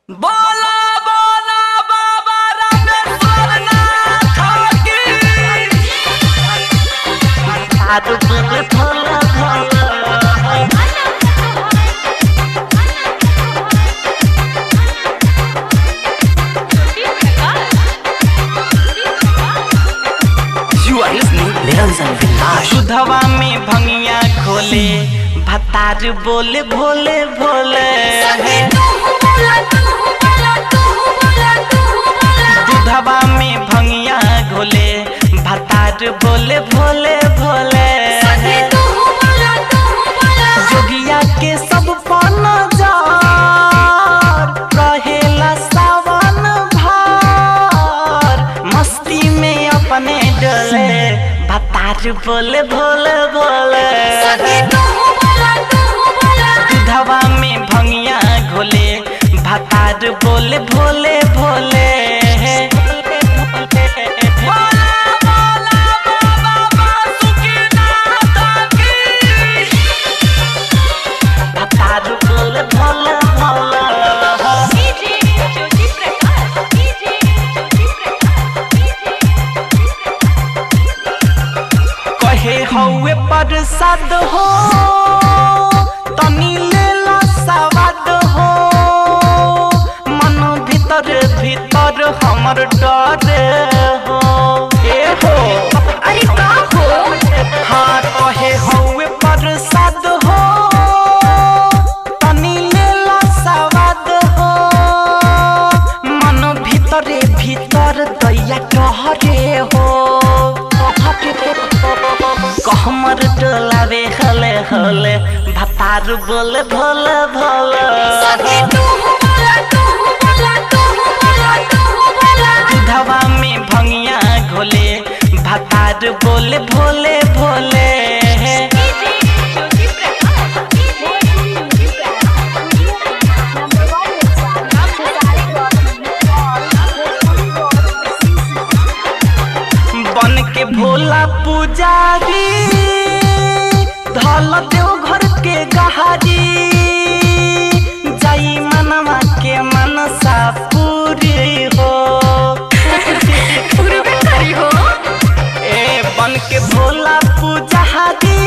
बोला बोला बाबा रामेश्वर नाथ की You are listening Niranjan Village. सुधवा में भंगिया खोले भतार बोले भोले भोले दूधवा में भंगिया घोले भतार बोले भोले भोले जोगिया के सब पन जार रहेला सावन भार मस्ती में अपने डोले भतार बोले भोले भोले दूधवा में भंगिया घोले भतार बोले भोले भोले भतार बोले भोले भोले कहे हौवे प्रसाद हो तनी लेला सवाद हो मन भीतर भीतर हमर डर हो ए हो अरे का हो हाँ कहे हौवे प्रसाद हो तनी लेला सवाद हो मन भीतरे भीतर दैया कहरे हो कहमर डोलावे हले हले भतार बोले भोले भोले दूधवा में भंगिया घोले भतार बोले भोले भोले बन के भोला पुजारी धल देव घर के गहारी जाई मनवा के मनसा पूरी हो ए बन के भोला पुजारी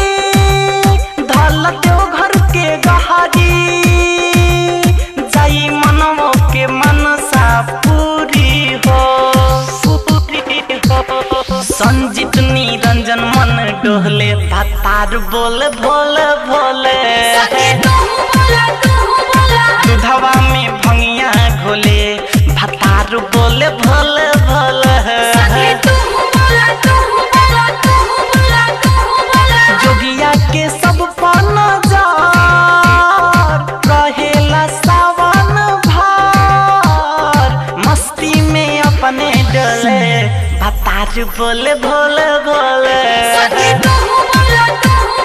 धल देव घर के गहारी जाई मनवा के मनसा पूरी हो पूरी हो संजीत निरंजन मन डोहले भतार बोले भोले भोले दूधवा में भंगिया घोले भतार बोले भोले भोले जोगिया के सब पन जार रहेला सावन भार मस्ती में अपने डोले भतार बोले भोले भोले